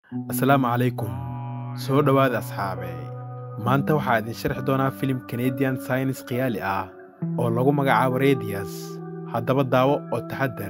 asalaamu calaykum soo dhowaada asxaabe maanta waxaa idin sharxi doonaa filim kanadian saynis khiyaali ah oo lagu magacaabo rediyas haddaba daawo oo taxaddar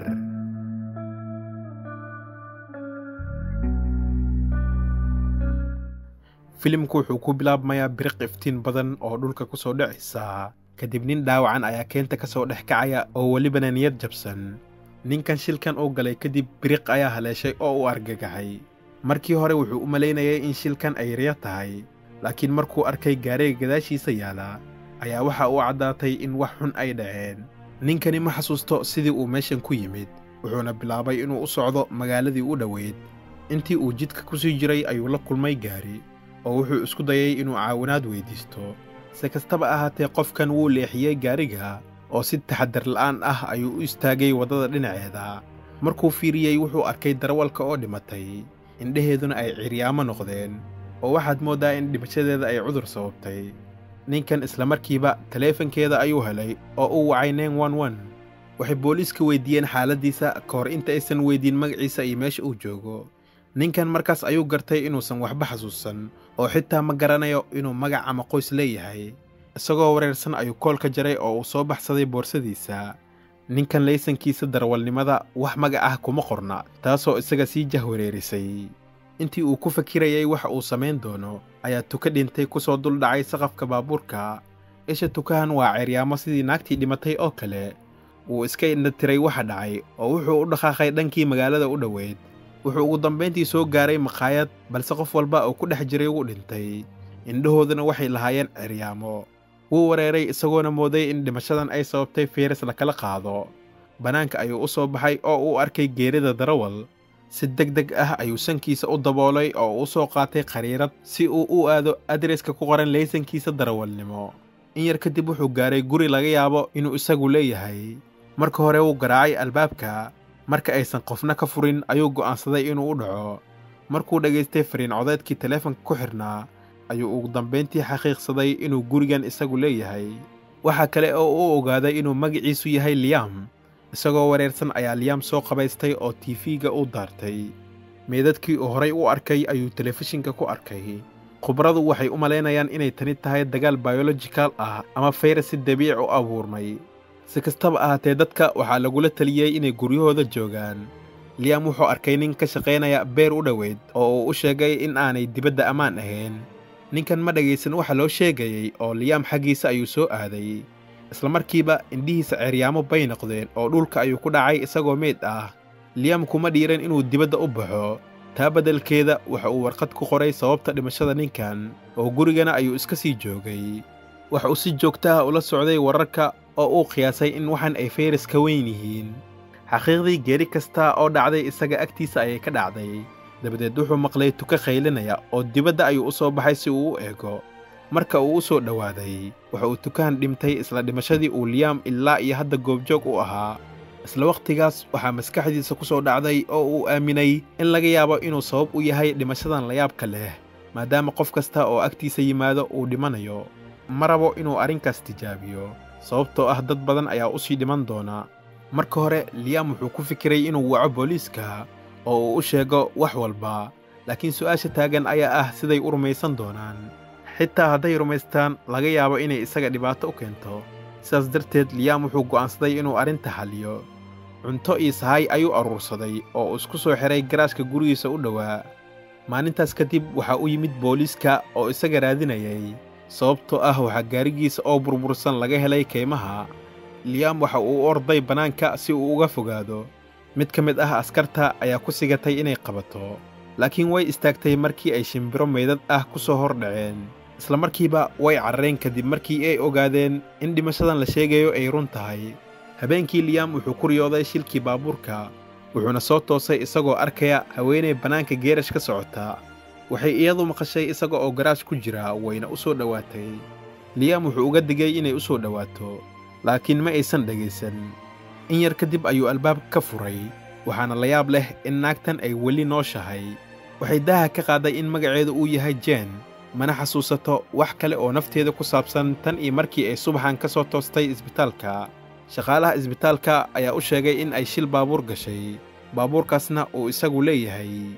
filimku wuxuu ku bilaabmayaa biriq iftiin badan oo dhulka ku soo dhacaysa kadib nin dhaawacan ayaa keenta ka soo dhex kacaya oo welibana niyad jabsan ninkan shilkan uu galay kadib biriq ayaa haleeshay oo u argagaxay markii hore wuxuu u malaynayay in shilkan ay riya tahay laakiin markuu arkay gaariga gadaashiisa yaala ayaa waxa uu caddaatay in wax xun ay dhaceen ninkani ma xasuusto sidii uu meeshan ku yimid wuxuuna bilaabay inuu u socdo magaaladii u dhoweyd intii uu jidka ku sii jiray ayuu la kulmay gaari oo wuxuu isku dayay inuu caawinaad weyddiisto si kastaba ahaatee qofkan wuu leexiyey gaariga oo si taxaddar la'aan ah ayuu u istaagay waddada dhinaceeda markuu fiiriyey wuxuu arkay darawalka oo dhimatay indhaheeduna ay ciryaamo noqdeen oo waxaad mooddaa in dhimashadeeda ay cudur sababtay ninkan isla markiiba taleefankeeda ayuu helay oo uu wacay nen wan wan waxay booliiska weyddiiyeen xaaladdiisa ka hor inta aysan weyddiin magaciisa iyo meesha uu joogo ninkan markaas ayuu gartay inuusan waxba xasuusan oo xitaa ma garanayo inuu magac ama qoys leeyahay isagoo wareersan ayuu koolka jaray oo uu soo baxsaday boorsadiisa ninkan laysankiisa darawalnimada wax magac ah kuma qorna taasoo isaga sii jahwareerisay intii uu ku fakirayay waxa uu samayn doono ayaa tuka dhintay ku soo dul dhacay saqafka baabuurka isha tukahan waa ceryaamo sidii naagtii dhimatay oo kale wuu iska indhatiray waxa dhacay oo wuxuu u dhaqaaqay dhankii magaalada u dhoweyd wuxuu ugu dambayntii soo gaaray makhaayad balse qof walba oo ku dhex jiray wuu dhintay indhahooduna waxay lahaayeen ceryaamo wuu wareeray isagoona mooday in dhimashadan ay sababtay fiiras lakala qaado bannaanka ayuu u soo baxay oo uu arkay geerida darawal si deg deg ah ayuu sankiisa u daboolay oo u soo qaatay khariirad si uu u aado adreska ku qoran laysankiisa darawalnimo in yar kadib wuxuu gaaray guri laga yaabo inuu isagu leeyahay marka hore wuu garaacay albaabka marka aysan qofna ka furin ayuu go'aansaday inuu u dhaco markuu dhegaystay fariin codeedkii taleefanka ku xidhnaa ayuu ugu dambayntii xaqiiqsaday inuu gurigan isagu leeyahay waxaa kale oo uu ogaaday inuu magaciisu yahay liyam isagoo wareersan ayaa liyam soo qabaystay oo tiifiga u daartay meedadkii uu horay u arkay ayuu telefishinka ku arkay khubradu waxay u malaynayaan inay tani tahay dagaal bayolojikal ah ama fayras si dabiic u abuurmay si kastaba ahaatee dadka waxaa lagula teliyey inay guryahooda joogaan liyam wuxuu arkay nin ka shaqaynaya beer u dhoweyd oo uu u sheegay in aanay dibadda ammaan ahayn ninkan ma dhegaysan waxa loo sheegayey oo liyam xaggiisa ayuu soo aaday isla markiiba indhihiisa ceryaamo bay noqdeen oo dhulka ayuu ku dhacay isagoo meyd ah liyam kuma dhiiran inuu dibadda u baxo taa beddelkeeda waxa uu warqad ku qoray sababta dhimashada ninkan oo gurigana ayuu iska sii joogay waxa uu si joogta ah ula socday wararka oo uu qiyaasay in waxan ay fayras ka weyn yihiin xaqiiqdii geeri kasta oo dhacday isaga agtiisa ayay ka dhacday dabadeed wuxuu maqlay tuka khaylinaya oo dibadda ayuu u soo baxay si uu u eego marka uu u soo dhowaaday waxa uu tukahan dhimtay isla dhimashadii uu liyam ilaa iyo hadda goobjoog u ahaa isla wakhtigaas waxaa maskaxdiisa ku soo dhacday oo uu aaminay in laga yaabo inuu sabab u yahay dhimashadan layaabka leh maadaama qof kasta oo agtiisa yimaado uu dhimanayo ma rabo inuu arrinkaas tijaabiyo sababtoo ah dad badan ayaa u sii dhiman doona marka hore liyam wuxuu ku fikiray inuu waco booliiska oo uu u sheego wax walba laakiin su'aasha taagan ayaa ah siday u rumaysan doonaan xitaa hadday rumaystaan laga yaabo inay isaga dhibaato u keento sidaas darteed liyam wuxuu go'aansaday inuu arrinta xalliyo cunto iyo sahay ayuu aruursaday oo uu isku soo xidhay garaashka gurigiisa u dhowaa maalintaas kadib waxaa u yimid booliiska oo isaga raadinayay sababtoo ah waxaa gaarigiisa oo burbursan laga helay kaymaha liyam waxa uu u orday bannaanka si uu uga fogaado mid ka mid ah askarta ayaa ku sigatay inay qabato laakiin way istaagtay markii ay shimbiro meydad ah ku soo hor dhaceen isla markiiba way carareen kadib markii ay ogaadeen in dhimashadan la sheegayo ay run tahay habeenkii liyam wuxuu ku riyooday shilkii baabuurka wuxuuna soo toosay isagoo arkaya haweenay bannaanka geerash ka socota waxay iyadu maqashay isaga oo garaash ku jira wayna u soo dhowaatay liyam wuxuu uga digay inay u soo dhowaato laakiin ma aysan dhegaysan in yar kadib ayuu albaabka ka furay waxaana la yaab leh in naagtan ay weli nooshahay waxay daaha ka qaaday in magaceedu uu yahay jeen mana xasuusato wax kale oo nafteeda ku saabsan tan iyo markii ay subaxan ka soo toostay isbitaalka shaqaalaha isbitaalka ayaa u sheegay in ay shil baabuur gashay baabuurkaasna uu isagu leeyahay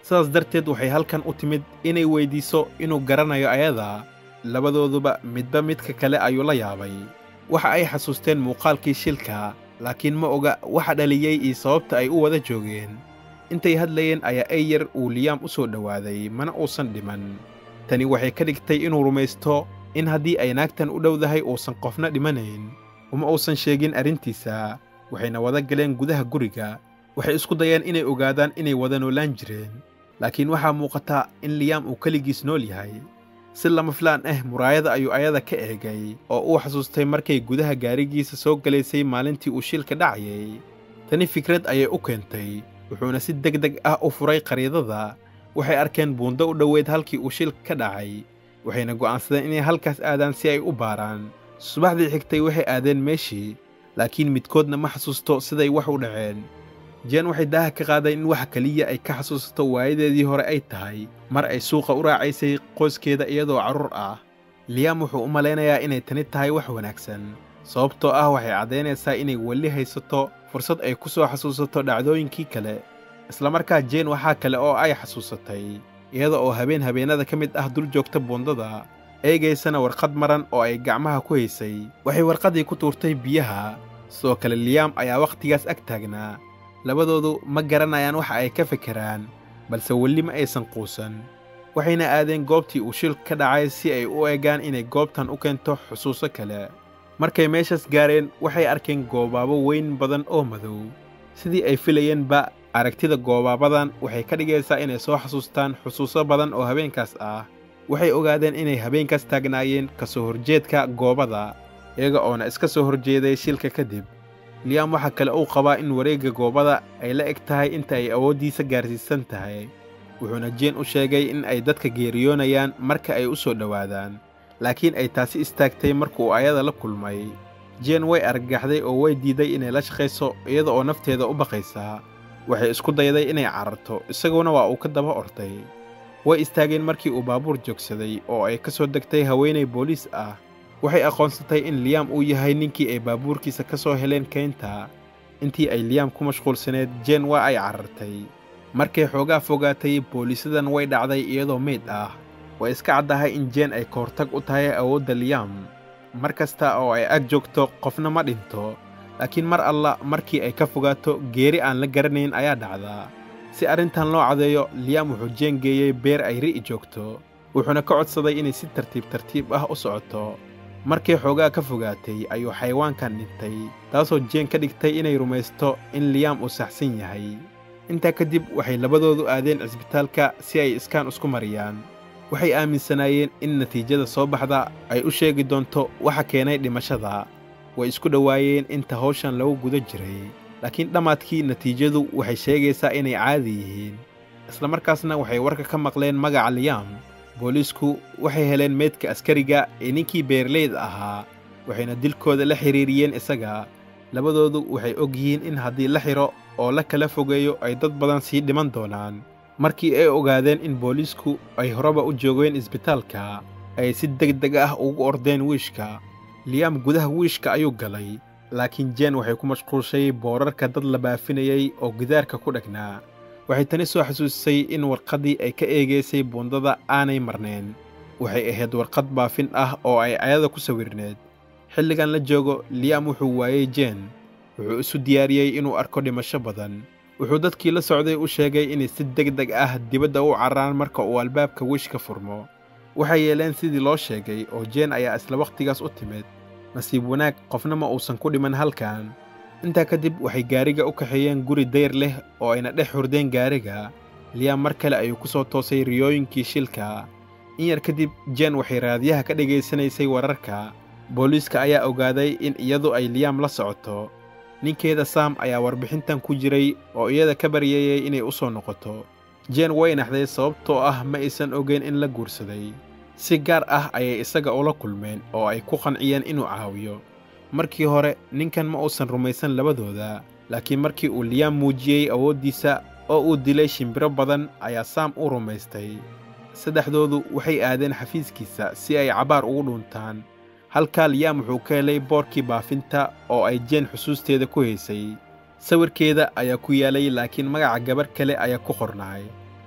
sidaas darteed waxay halkan u timid inay weyddiiso inuu garanayo ayada labadooduba midba midka kale ayuu la yaabay waxa ay xasuusteen muuqaalkii shilka laakiin ma oga waxa dhaliyey iyo sababta ay u wada joogeen intay hadlayeen ayaa eyar uu liyaam u soo dhowaaday mana uusan dhiman tani waxay ka dhigtay inuu rumaysto in haddii ay naagtan u dhowdahay uusan qofna dhimanayn uma uusan sheegin arrintiisa waxayna wada galeen gudaha guriga waxay isku dayeen inay ogaadaan inay wada noolaan jireen laakiin waxaa muuqata in liyaam uu keligiis nool yahay si lama filaan ah muraayada ayuu ayada ka eegay oo uu xasuustay markay gudaha gaarigiisa soo galaysay maalintii uu shilka dhacayay tani fikrad ayay u keentay wuxuuna si deg deg ah u furay qariidada waxay arkeen buundo u dhoweyd halkii uu shilka ka dhacay waxayna go'aansadeen inay halkaas aadaan si ay u baaraan subaxdii xigtay waxay aadeen meeshii laakiin midkoodna ma xasuusto siday wax u dhaceen jeen waxay daaha ka qaadeen in waxa keliya ay ka xasuusato waayadeedii hore ay tahay mar ay suuqa u raacaysay qoyskeeda iyadoo carruur ah liyaam wuxuu u malaynayaa inay tani tahay wax wanaagsan sababtoo ah waxay caddaynaysaa inay weli haysato fursad ay ku soo xasuusato dhacdooyinkii kale islamarkaa jeen waxaa kale oo ay xasuusatay iyada oo habeen habeennada ka mid ah dul joogta buundada eegaysana warqad maran oo ay gacmaha ku haysay waxay warqaddii ku tuurtay biyaha sidoo kale liyaam ayaa wakhtigaas ag taagnaa labadoodu ma garanayaan waxa ay ka fekeraan balse weli ma aysan quusan waxayna aadeen goobtii uu shilka ka dhacay si ay u eegaan inay goobtan u keento xusuuso kale markay meeshaas gaareen waxay arkeen goobaabo weyn badan oo madow sidii ay filayeenba aragtida goobaabadan waxay ka dhigaysaa inay soo xasuustaan xusuuso badan oo habeenkaas ah waxay ogaadeen inay habeenkaas taagnaayeen ka soo horjeedka goobada iyaga oona iska soo horjeeday shilka kadib liyaam waxaa kale uu qabaa in wareegga goobada ay la eg tahay inta ay awooddiisa gaarsiisan tahay wuxuuna jeen u sheegay in ay dadka geeriyoonayaan marka ay u soo dhowaadaan laakiin ay taasi istaagtay markuu ayada la kulmay jeen way argagaxday oo way diiday inay la shaqayso iyada oo nafteeda u baqaysaa waxay isku dayday inay cararto isaguna waa uu ka daba orday way istaageen markii uu baabuur joogsaday oo ay ka soo degtay haweenay booliis ah waxay aqoonsatay in liyaam uu yahay ninkii ay baabuurkiisa ka soo heleen keynta intii ay liyaam ku mashquulsaneed jeen waa ay carartay markay xoogaa fogaatay booliisadan way dhacday iyadoo meyd ah way iska caddahay in jeen ay ka hortag u tahay awoodda liyaam mar kasta oo ay ag joogto qofna ma dhinto laakiin mar alla markii ay ka fogaato geeri aan la garanayn ayaa dhacdaa si arrintan loo cadeeyo liyaam wuxuu jeen geeyey beer ay ri'i joogto wuxuuna ka codsaday inay si tartiib tartiib ah u socoto markay xoogaa ka fogaatay ayuu xayawaankan dhintay taasoo jeen ka dhigtay inay rumaysto in liyaam uu saxsan yahay intaa kadib waxay labadoodu aadeen cisbitaalka si ay iskaan isku mariyaan waxay aaminsanaayeen in natiijada soo baxda ay u sheegi doonto waxa keenay dhimashada way isku dhowaayeen inta hawshan lagu guda jiray laakiin dhammaadkii natiijadu waxay sheegaysaa inay caadi yihiin islamarkaasna waxay warka ka maqleen magaca liyaam booliisku waxay heleen meydka askariga ee ninkii beerleyda ahaa waxayna dilkooda la xidhiiriyeen isaga labadoodu waxay og yihiin in haddii la xidho oo la kala fogeeyo ay dad badan sii dhiman doonaan markii ay ogaadeen in booliisku ay horeba u joogeen isbitaalka ay si deg deg ah ugu ordeen wiishka liyaam gudaha wiishka ayuu galay laakiin jeen waxay ku mashquulshay boorarka dad la baafinayay oo gidaarka ku dhagnaa waxay tani soo xasuusisay in warqaddii ay ka eegaysay buundada aanay marnayn waxay ahayd warqad baafin ah oo ay ayada ku sawirneed xilligan la joogo liyaam wuxuu waayey jeen wuxuu isu diyaariyey inuu arko dhimasho badan wuxuu dadkii la socday u sheegay inay si deg deg ah dibadda u carraan marka uu albaabka wiishka furmo waxay yeeleen sidii loo sheegay oo jeen ayaa isla wakhtigaas u timid nasiib wanaag qofna ma uusan ku dhiman halkan intaa kadib waxay gaariga u kaxeeyeen guri dayr leh oo ayna dhex hurdeen gaariga liyaam mar kale ayuu ku soo toosay riyooyinkii shilka in yar kadib jeen waxay raadiyaha ka dhegaysanaysay wararka booliiska ayaa ogaaday in iyadu ay liyaam la socoto ninkeeda saam ayaa warbixintan ku jiray oo iyada ka baryeeyey inay u soo noqoto jeen way naxday sababtoo ah ma aysan ogeyn in la guursaday si gaar ah ayay isaga ula kulmeen oo ay ku qanciyeen inuu caawiyo markii hore ninkan ma uusan rumaysan labadooda laakiin markii uu liyaam muujiyey awooddiisa oo uu dilay shimbiro badan ayaa saam u rumaystay saddexdoodu waxay aadeen xafiiskiisa si ay cabaar ugu dhuuntaan halkaa liyaam wuxuu ka helay boorkii baafinta oo ay jeen xusuusteeda ku haysay sawirkeeda ayaa ku yaalay laakiin magaca gabarh kale ayaa ku qornaay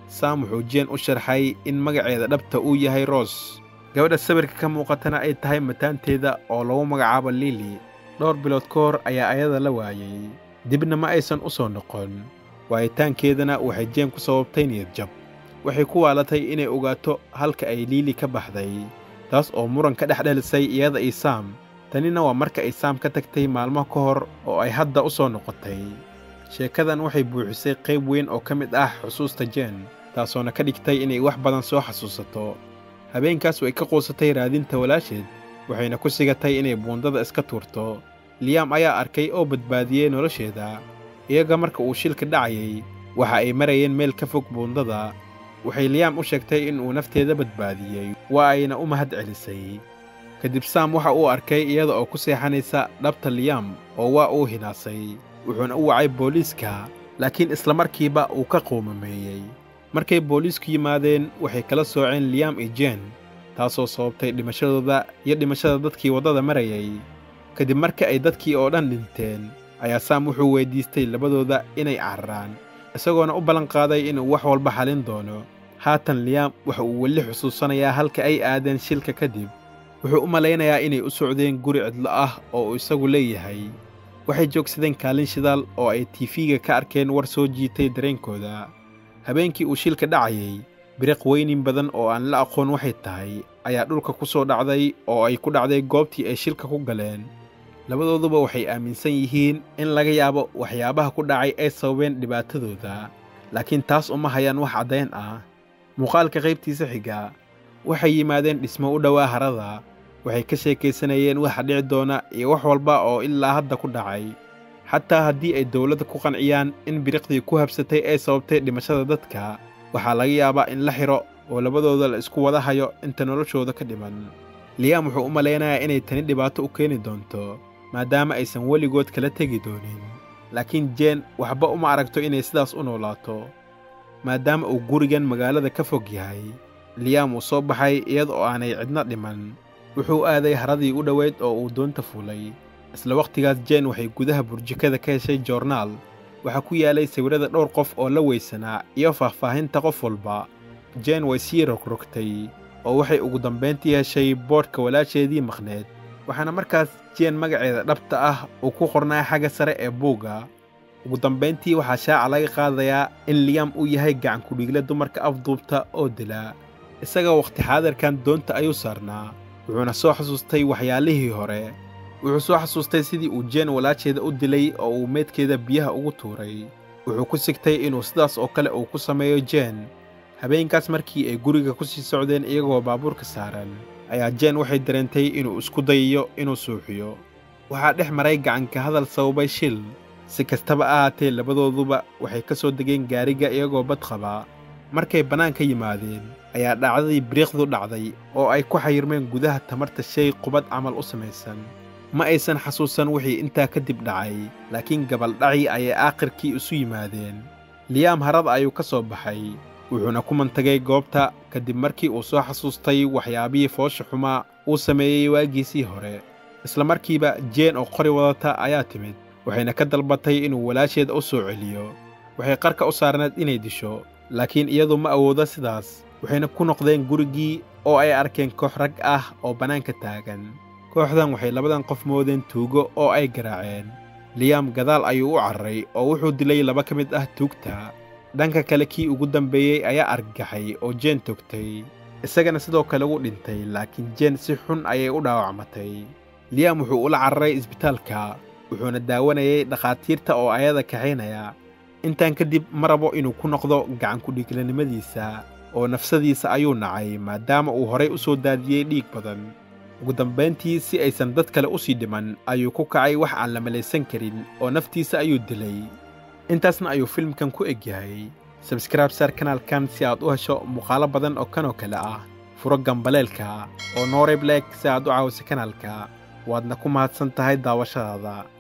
sam wuxuu jeen u sharxay in magaceeda dhabta uu yahay roos gabadha sawirka ka muuqatana ay tahay mataanteeda oo lagu magacaabo lili dhowr bilood ka hor ayaa ayada la waayey dibna ma aysan u soo noqon waayitaankeedana waxay jeen ku sababtay niyadjab waxay ku waalatay inay ogaato halka ay liili ka baxday taas oo muran ka dhex dhalisay iyada iyo saam tanina waa marka ay saam ka tagtay maalmo ka hor oo ay hadda u soo noqotay sheekadan waxay buuxisay qayb weyn oo ka mid ah xusuusta jeen taasoona ka dhigtay inay wax badan soo xasuusato habeenkaas way ka quusatay raadinta walaasheed waxayna ku sigatay inay buundada iska tuurto liyaam ayaa arkay oo badbaadiyey nolosheeda iyaga marka uu shilka dhacayay waxa ay marayeen meel ka fog buundada waxay liyaam u sheegtay in uu nafteeda badbaadiyey waa ayna u mahad celisay kadib saam waxa uu arkay iyada oo ku seexanaysa dhabta liyaam oo waa uu hinaasay wuxuuna u wacay booliiska laakiin islamarkiiba uu ka quumameeyey markay booliisku yimaadeen waxay kala sooceen liyaam iyo jeen taasoo sababtay dhimashadooda iyo dhimashada dadkii waddada marayay kadib marka ay dadkii oo dhan dhinteen ayaa saam wuxuu weyddiistay labadooda inay cararaan isagoona u ballanqaaday inuu wax walba xalin doono haatan liyaam waxa uu weli xusuusanayaa halka ay aadeen shilka kadib wuxuu u malaynayaa inay u socdeen guri cidlo ah oo uu isagu leeyahay waxay joogsadeen kaalin shidaal oo ay tiifiga ka arkeen war soo jiitay dareenkooda habeenkii uu shilka dhacayay biriq weynin badan oo aan la aqoon waxay tahay ayaa dhulka ku soo dhacday oo ay ku dhacday goobtii ay shilka ku galeen labadooduba waxay aaminsan yihiin in laga yaabo waxyaabaha ku dhacay ay sababeen dhibaatadooda laakiin taas uma hayaan wax caddayn ah muuqaalka qaybtiisa xiga waxay yimaadeen dhismo u dhowaa harada waxay ka sheekaysanayeen waxa dhici doona iyo wax walba oo ilaa hadda ku dhacay xataa haddii ay dowladda ku qanciyaan in biriqdii ku habsatay ay sababtay dhimashada dadka waxaa laga yaabaa in la xidho oo labadooda la isku wada hayo inta noloshooda ka dhiman liyaam wuxuu u malaynayaa inay tani dhibaato u keeni doonto maadaama aysan weligood kala tegi doonin laakiin jeen waxba uma aragto inay sidaas u noolaato maadaama uu gurigan magaalada ka fog yahay liyaam uu soo baxay iyada oo aanay cidna dhiman wuxuu aaday haradii u dhoweyd oo uu doonta fulay isla wakhtigaas jeen waxay gudaha burjikada ka heshay joornaal waxaa ku yaalay sawirrada dhowr qof oo la weysanaa iyo faahfaahinta qof walba jeen way sii rogrogtay oo waxay ugu dambayntii heshay boodhka walaasheedii maqneed waxaana markaas jeen magaceeda dhabta ah uu ku qornaa xagga sare ee buugga ugu dambayntii waxaa shaaca laga qaadayaa in liyaam uu yahay gacan kudhiigle dumarka afduubta oo dila isaga wakhti xaadirkan doonta ayuu saarnaa wuxuuna soo xasuustay waxyaalihii hore wuxuu soo xasuustay sidii uu jeen walaasheeda u dilay oo uu meydkeeda biyaha ugu tuuray wuxuu ku sigtay inuu sidaas oo kale uu ku sameeyo jeen habeenkaas markii ay guriga ku sii socdeen iyagoo baabuurka saaran ayaa jeen waxay dareentay inuu isku dayayo inuu suuxiyo waxaa dhex maray gacanka hadal sababay shil si kastaba ahaatee labadooduba waxay ka soo degeen gaariga iyagoo bad qabaa markay bannaanka yimaadeen ayaa dhacdadii biriiqdu dhacday oo ay ku xayirmeen gudaha tamarta shay qubad camal u samaysan ma aysan xasuusan wixii intaa kadib dhacay laakiin gabaldhacii ayay aakhirkii isu yimaadeen liyaam harada ayuu ka soo baxay wuxuuna ku mantagay goobta kadib markii uu soo xasuustay waxyaabihii foosha xumaa uu sameeyey waagiisii hore isla markiiba jeen oo qori wadata ayaa timid waxayna ka dalbatay inuu walaasheeda u soo celiyo waxay qarka u saarneed inay disho laakiin iyadu ma awoodo sidaas waxayna ku noqdeen gurigii oo ay arkeen koox rag ah oo bannaanka taagan kooxdan waxay labadan qof moodeen tuugo oo ay garaaceen liyaam gadaal ayuu u cararay oo wuxuu dilay laba ka mid ah tuugta dhanka kale kii ugu dambeeyey ayaa argagaxay oo jeen togtay isagana sidoo kale wuu dhintay laakiin jeen si xun ayay u dhaawacmatay liyaam wuxuu ula cararay isbitaalka wuxuuna daawanayay dhakhaatiirta oo ayada kaxaynaya intaan kadib ma rabo inuu ku noqdo gacankudhiiglanimadiisa oo nafsadiisa ayuu nacay maadaama uu horay u soo daadiyey dhiig badan ugu dambayntii si aysan dad kale u sii dhiman ayuu ku kacay wax aan la malaysan karin oo naftiisa ayuu dilay intaasna ayuu filimkan ku eg yahay sabskraib saar kanaalkan si aad u hesho muuqaalo badan oo kanoo kale ah furo gambaleelka oo noorayb leeg si aad u caawiso kanaalka waadna ku mahadsan tahay daawashadaada